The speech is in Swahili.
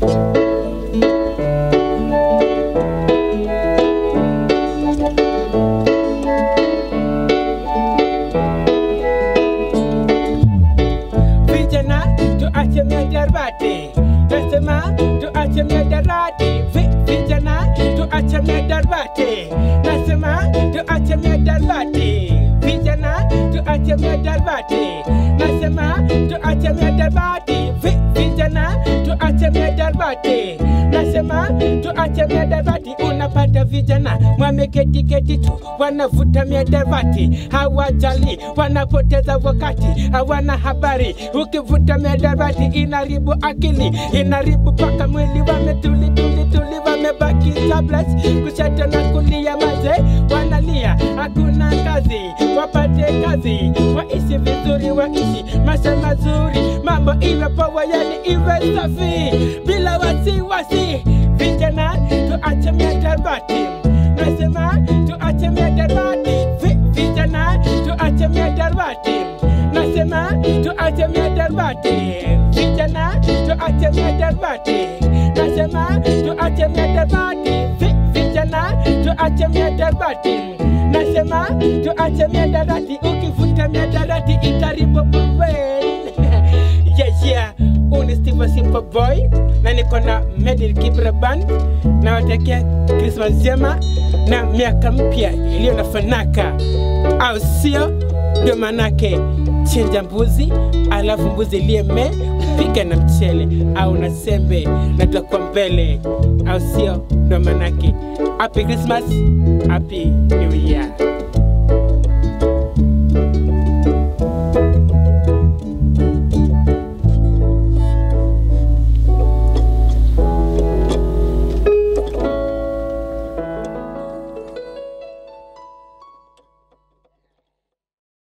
Vijana tuache miadarati, nasema tuache miadarati. Vi- Vijana tuache miadarati, nasema tuache miadarati. Vijana tuache miadarati, nasema tuache miadarati. Vi- Vijana tuache miadarati, nasema tuache miadarati. Unapata vijana wameketi keti tu wanavuta miadarati, hawajali, wanapoteza wakati, hawana habari. Ukivuta miadarati inaribu akili, inaribu paka mwili, wametuli tuli tuli, wamebaki tablets kushoto na kulia, maze wanalia, hakuna kazi, wapate kazi, waishi vizuri, waishi maisha mazuri, mambo iwe poa, yani iwe safi, bila wasiwasi. Vijana tuache miadarati, nasema tuache miadarati, Vi- vijana tuache miadarati, nasema tuache miadarati, vijana tuache miadarati, nasema tuache miadarati, Vi- vijana tuache miadarati, nasema tuache miadarati, ukivuta miadarati itaribu brain. yeah, yeah. Huu ni Steve Simple Boy na niko na Medil Kibra Band na watakia Christmas njema na miaka mpya iliyo na fanaka, au sio? Ndio manake chinja mbuzi, alafu mbuzi liyeme pika na mchele au na sembe na tutakuwa mbele, au sio? Ndio manake happy Christmas, happy New Year.